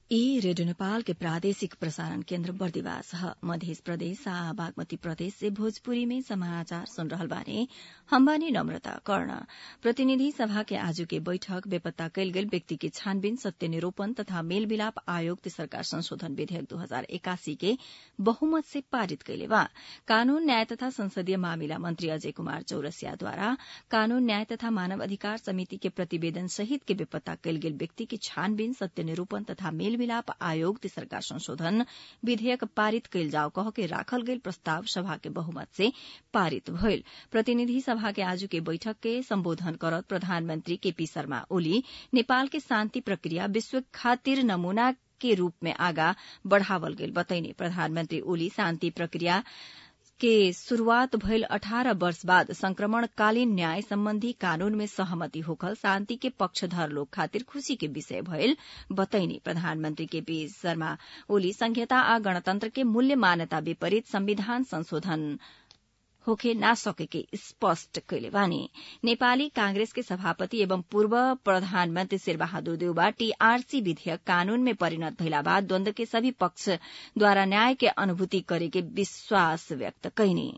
ई रेडियो नेपाल के प्रादेशिक प्रसारण केन्द्र बर्दिवास ह मध्य प्रदेश आ बागमती प्रदेश से भोजपुरी में समाचार सुन रहल बानी हम बानी नम्रता कर्ण प्रतिनिधि सभा के आजू के बैठक बेपत्ता कयल गेल व्यक्ति के छानबीन सत्य निरूपण तथा मेल मिलाप आयोग तेसरका संशोधन विधेयक दू हजार एकासी के बहुमत से पारित कइले बा कानून न्याय तथा संसदीय मामिला मंत्री अजय कुमार चौरसियाद्वारा कानून न्याय तथा मानव अधिकार समिति के प्रतिवेदन सहित के बेपत्ता कयल गेल व्यक्ति के छानबीन सत्य निरूपण तथा मेल मिलाप आयोग तेसरका संशोधन विधेयक पारित कयल जाओ कह के राखल गेल प्रस्ताव सभा के बहुमत से पारित भइल प्रतिनिधि सभा के आजू के बैठक के सम्बोधन करत प्रधानमन्त्री केपी शर्मा ओली नेपाल के शान्ति प्रक्रिया विश्व खातिर नमूना के रूप में आगा बढ़ावल गेल बतैनी प्रधानमन्त्री ओली शान्ति प्रक्रिया के शुरूआत भइल अठारह वर्ष बाद संक्रमणकालीन न्याय सम्बन्धी कानून में सहमति होखल शान्ति के पक्षधर लोग खातिर खुशी के विषय भइल बतैनी प्रधानमन्त्री केपी शर्मा ओली संघीयता आ गणतन्त्र के मूल्य मान्यता विपरीत संविधान संशोधन होखे ना सकेके स्पष्ट कैले बानी नेपाली कांग्रेस के सभापति एवं पूर्व प्रधानमन्त्री शेरबहादुर देउबा टीआरसी विधेयक कानून में परिणत भइला बाद द्वन्द के सभी पक्षद्वारा न्याय के अनुभूति करेके विश्वास व्यक्त कैनी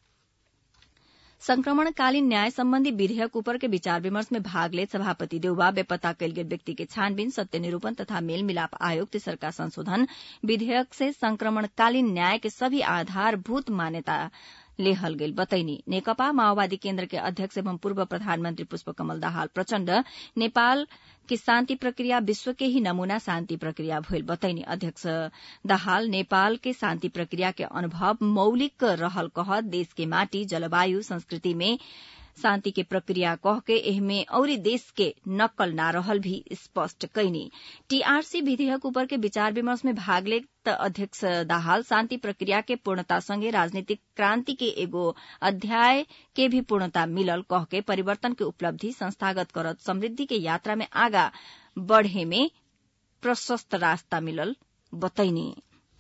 संक्रमणकालीन न्याय सम्बन्धी विधेयक उपर के विचार विमर्श में भाग ले सभापति देउबा बेपत्ता कयल गेल व्यक्ति के छानबीन सत्य निरूपण तथा मेल मिलाप आयोग तेसरका संशोधन विधेयक से संक्रमणकालीन न्याय के सभी आधारभूत मान्यता लेहल गेल बतैनी नेकपा माओवादी केन्द्र के अध्यक्ष एवं पूर्व प्रधानमन्त्री पुष्पकमल दाहाल प्रचण्ड नेपाल की शान्ति प्रक्रिया विश्व के ही नमूना शान्ति प्रक्रिया भइल बतैनी अध्यक्ष दाहाल नेपाल के शान्ति प्रक्रिया के अनुभव मौलिक रहल कह देश के माटी जलवायु संस्कृति में शान्ति के प्रक्रिया कह के एहमे औरी देश के नक्कल ना रहल भी स्पष्ट कैनी टीआरसी विधेयक ऊपर के विचार विमर्श में भाग ले अध्यक्ष दाहाल शान्ति प्रक्रिया के पूर्णता संगे राजनीतिक क्रान्ति के एगो अध्याय के भी पूर्णता मिलल कह के परिवर्तन के उपलब्धि संस्थागत करत समृद्धि के यात्रा में आगा बढ़े में प्रशस्त रास्ता मिलल बतैनी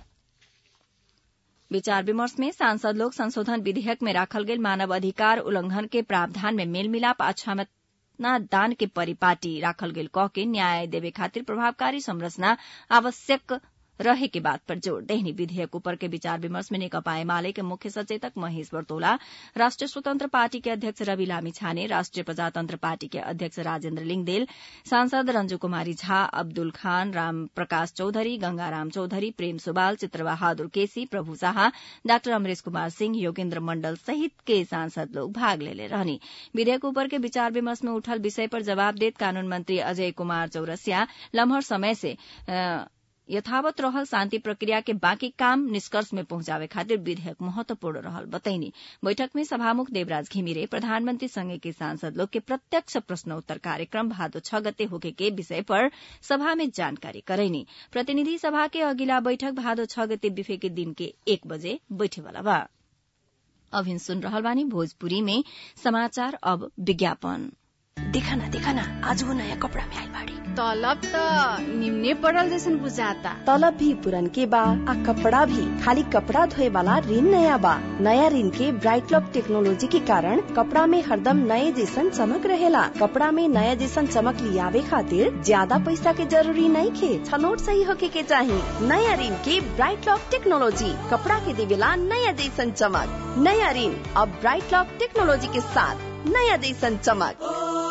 विचार विमर्श में सांसद लोग संशोधन विधेयक में राखल गेल मानव अधिकार उल्लंघन के प्रावधान में मेलमिलाप आ क्षमता दान के परिपाटी राखल गेल कह के न्याय देवे खातिर प्रभावकारी संरचना आवश्यक रहे के बात पर जोड़ देहनी विधेयक ऊपर के विचार विमर्श में नेकपा एमाले के मुख्य सचेतक महेश बर्तोला राष्ट्रिय स्वतन्त्र पार्टी के अध्यक्ष रवि लामी छाने राष्ट्रिय प्रजातन्त्र पार्टी के अध्यक्ष राजेन्द्र लिङदेल सांसद रंजू कुमारी झा अब्दुल खान राम प्रकाश चौधरी गंगाराम चौधरी प्रेम सुबाल चित्रबहादुर केसी प्रभु शाह डाक्टर अमरेश कुमार सिंह योगेन्द्र मण्डल सहित के सांसद लोग भाग लेले रहनी विधेयक ऊपर के विचार विमर्श में उठल विषय पर जवाब देत कानून मंत्री अजय कुमार चौरसिया लम्हर समय से यथावत रहल शान्ति प्रक्रिया के बाँकी काम निष्कर्ष में पहुंचावे खातिर विधेयक महत्वपूर्ण रहल बतैनी बैठक में सभामुख देवराज घिमिरे प्रधानमन्त्री संघ के सांसद लोग के प्रत्यक्ष प्रश्नोत्तर कार्यक्रम भादो छ गते होके के विषय पर सभा में जानकारी करैनी प्रतिनिधि सभा के अगिला बैठक भादो छ गते बिफे के दिन के एक बजे बैठेवाला बा अभिन सुन रहल बानी भोजपुरी में समाचार अब विज्ञापन देखा ना देखा ना आज वो नया कपड़ा में आई बाड़ी तलब त निम्ने पड़ल जैसन बुझाता तलब भी पुरन के बा आ कपड़ा भी खाली कपड़ा धोए वाला ऋण नया बा नया ऋण के ब्राइट लॉक टेक्नोलॉजी के कारण कपड़ा में हरदम नए जैसन चमक रहेला कपड़ा में नया जैसन चमक लियावे खातिर ज्यादा पैसा के जरूरी नहीं खे छनोट सही होके के चाही नया ऋण के ब्राइट लॉक टेक्नोलॉजी कपड़ा के देवेला नया जैसन चमक नया ऋण अब ब्राइट लॉक टेक्नोलॉजी के साथ नया जैसन चमक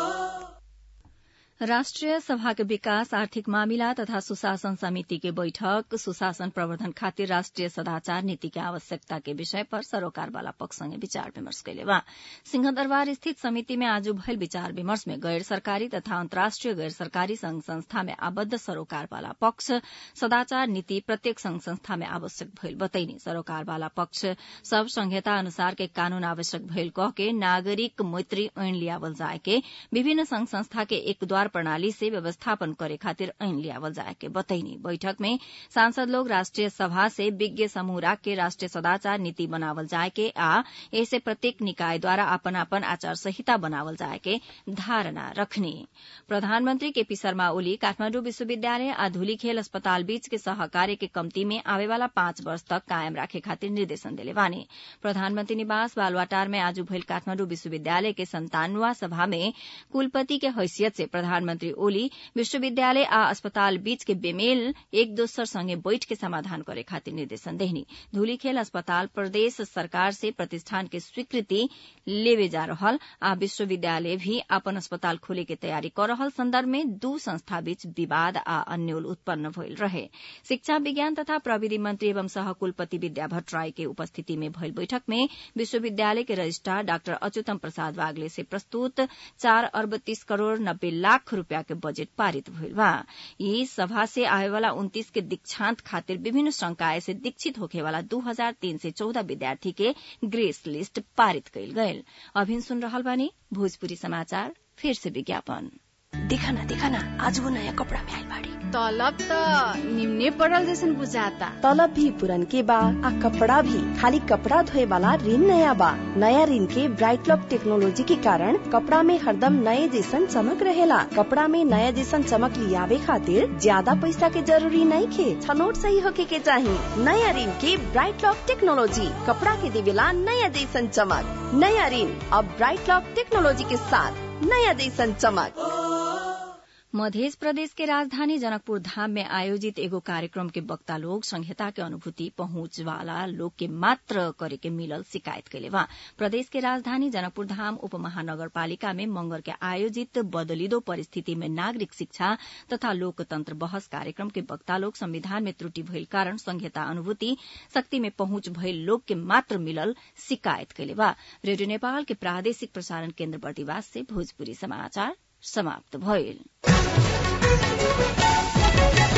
राष्ट्रिय सभा के विकास आर्थिक मामिला तथा सुशासन समिति के बैठक सुशासन प्रवर्धन खातिर राष्ट्रिय सदाचार नीति के आवश्यकता के विषय पर सरोकार वाला पक्ष संगे विचार विमर्श कैले बा सिंहदरबार स्थित समिति में आज भयल विचार विमर्श में गैर सरकारी तथा अन्तर्राष्ट्रिय गैर सरकारी संघ संस्था में आबद्ध सरोकार वाला पक्ष सदाचार नीति प्रत्येक संघ संस्था में आवश्यक भइल बतैनी सरोकार वाला पक्ष सब संहिता अनुसार के कानून आवश्यक भइल कह के नागरिक मैत्री ऐन लियावल जाए के विभिन्न संघ संस्था के एक द्वार प्रणाली से व्यवस्थापन करे खातिर ऐन लियावल जाए के बतैनी बैठक में सांसद लोग राष्ट्रिय सभा से विज्ञ समूह राख के राष्ट्रिय सदाचार नीति बनावल जाए के आ ऐसे प्रत्येक निकाय द्वारा अपन अपन आचार संहिता बनावल जाए के धारणा रखनी प्रधानमन्त्री केपी शर्मा ओली काठमाण्डु विश्वविद्यालय आ धुली खेल अस्पताल बीच के सहकार्य के कम्ती में आवे वाला पाँच वर्ष तक कायम राखे खातिर निर्देशन दिले बानी प्रधानमन्त्री निवास बालवाटार में आज भइल काठमाण्डु विश्वविद्यालय के संतानवा सभा में कुलपति के हैसियत से प्रधान प्रधानमन्त्री ओली विश्वविद्यालय आ अस्पताल बीच के बेमेल एक दोसर संगे बैठ के समाधान करे खातिर निर्देशन देहनी धूलीखेल अस्पताल प्रदेश सरकार से प्रतिष्ठान के स्वीकृति लेवे जा रहल आ विश्वविद्यालय भी अपन अस्पताल खोले के तैयारी कर रहल संदर्भ में दू संस्था बीच विवाद आ अन्योल उत्पन्न भइल रहे शिक्षा विज्ञान तथा प्रविधि मंत्री एवं सहकुलपति विद्या भट्टराई के उपस्थिति में भइल बैठक में विश्वविद्यालय के रजिस्ट्रार डाक्टर अच्युतम प्रसाद वागले से प्रस्तुत चार अर्ब तीस करोड़ नब्बे लाख रूपया के बजेट पारित भइल बा यी सभा से आवेवाला उन्तीस के दीक्षांत खातिर विभिन्न संकाय से दीक्षित होखेवाला दू हजार तीन से चौदह विद्यार्थी के ग्रेस लिस्ट पारित कइल गयल अभिन सुन रहल बानी भोजपुरी समाचार फिर से विज्ञापन देखा ना देखा ना आज वो नया कपड़ा में आइल बाड़ी तलब त निम्ने पड़ल जैसन बुझाता तलब भी पुरन के बा आ कपड़ा भी खाली कपड़ा धोए वाला ऋण नया बा नया ऋण के ब्राइट लॉक टेक्नोलॉजी के कारण कपड़ा में हरदम नए जैसन चमक रहेला कपड़ा में नया जैसन चमक लियावे खातिर ज्यादा पैसा के जरूरी नहीं खे छनोट सही होके के चाही नया ऋण के ब्राइट लॉक टेक्नोलॉजी कपड़ा के देवेला नया जैसन चमक नया ऋण अब ब्राइट लॉक टेक्नोलॉजी के साथ नया जैसन चमक मध्य प्रदेश के राजधानी जनकपुर धाम में आयोजित एगो कार्यक्रम के वक्ता लोग संहिता के अनुभूति पहुंच वाला लोग के मात्र करे के मिलल शिकायत कैले बा प्रदेश के राजधानी जनकपुर धाम उप महानगरपालिका में मंगर के आयोजित बदलिदो परिस्थिति में नागरिक शिक्षा तथा लोकतंत्र बहस कार्यक्रम के वक्ता लोग संविधान में त्रुटि भइल कारण संहिता अनुभूति शक्ति में पहुंच भइल लोग के मात्र मिलल शिकायत कैले बा रेडियो नेपाल के प्रादेशिक प्रसारण केन्द्र बर्दिवास से भोजपुरी समाचार समाप्त भइल